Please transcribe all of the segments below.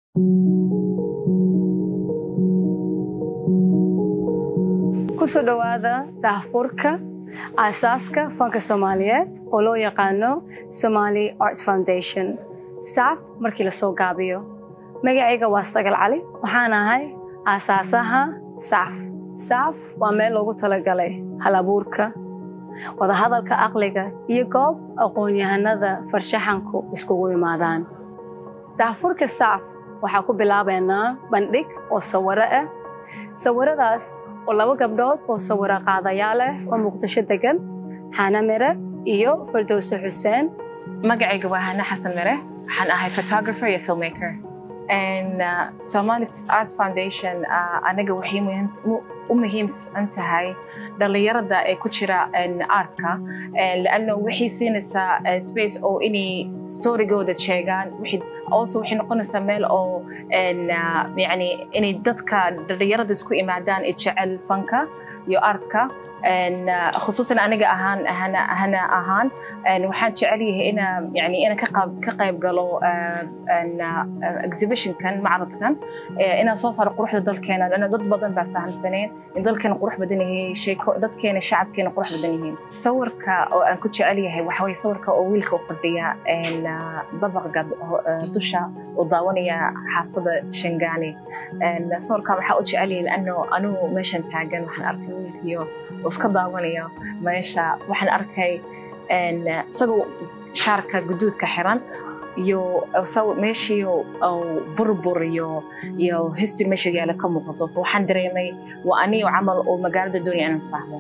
kusoo dhowaada daahfurka aasaaska fanka soomaaliyeed oo loo yaqaano Somali Arts Foundation saaf markii la soo gaabiyo magacayga waa sagal cali waxaan ahay aasaasaha saaf saaf waa meel loogu talagalay halabuurka wadahadalka aqliga iyo goob aqoon-yahanada farshaxanku iskugu imaadaan daahfurka saaf waxaa ku bilaabaynaa bandhig oo sawiro ah sawiradaas oo laba gabdhood oo sawiro qaadayaal ah oo muqdisho degan xana mire iyo fardowse xuseen magacayga waa hana xasan mire waxaan ahay photographer iyo filmmaker And, uh, Somali Art Foundation uh, anaga waxay muhiim- mu- u muhiimsan tahay dhalinyarada ee ku jira en, artka En, lanno waxay siinaysaa eh, space oo inay storygooda sheegaan Waxay- also waxay noqonaysaa meel oo en, uh, yani inay dadka dhalinyarada isku imaadaan ee jecel fanka iyo artka En, uh, khusuusan aniga ahaan hana, hana ahaan En, waxaan jecel yahay ina yani inaan ka qayb ka qayb galo uh, en, uh, exhibitionkan macradkan eh, inaan soo saaro quruxda dalkeena lana dad badan baa fahamsaneen in dalkeena qurux badan yahay sheeko dadkeena shacabkeena qurux badan yihiin sawirka oo aan ku jecel yahay waxa waye sawirka oo wiilka u fadhiya en, uh, dabaqa ho- eh, dusha oo daawanaya xaafada shangaani En, sawirka waxaa u jecel yahay lanno anigu meeshan taagan waxaan arkay wiilkiyo oo iska daawanayo meesha waxaan arkay en, isagoo shaarka guduudka xiran iyo saw- meeshii oo burbur iyo iyo history meesha yaala ka muuqato waxaan dareemay waa aniyo camal oo magaalada doonaya inaan fahmo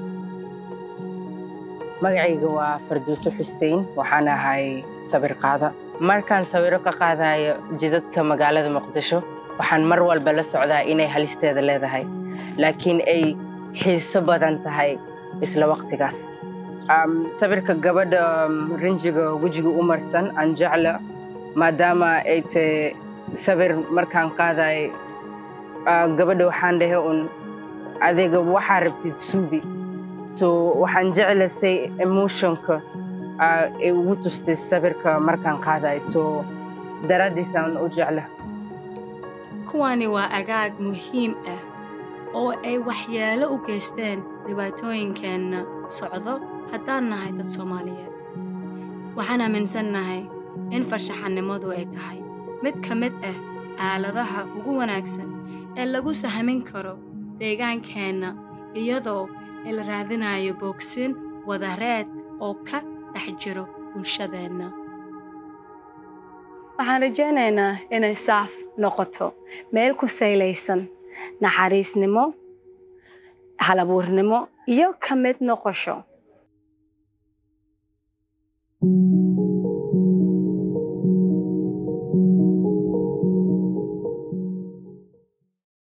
magacayga waa farduuso xuseen waxaan ahay sawir qaada markaan sawiro ka qaadayo jidadka magaalada muqdisho waxaan mar walba la socdaa inay halisteeda leedahay laakiin ay xiiso badan tahay isla waqtigaas Am, sawirka gabadha um, rinjiga wejiga u marsan aan jecla maadaama ay tahay sawir markaan qaadayo ah, gabadha waxaan dhahay un adiga waxaa rabtid suubi so waxaan jeclasay emotionka ah, ay ugu tustay sawirka markaan qaadayo so daraaddiisaan u jecla kuwani waa agaag muhiim ah oo ay waxyeelo u geysteen dhibaatooyinkeenna socdo haddaan nahay dad Soomaaliyeed. Waxaan aaminsannahay in farshaxanimadu ay tahay mid ka mid ah aaladaha ugu wanaagsan ee lagu sahmin karo deegaankeenna iyadoo la raadinayo boogsin wadareed oo ka dhex jiro bulshadeenna. waxaan rajaynaynaa inay saaf noqoto meel ku saylaysan naxariisnimo halabuurnimo iyo ka mid noqosho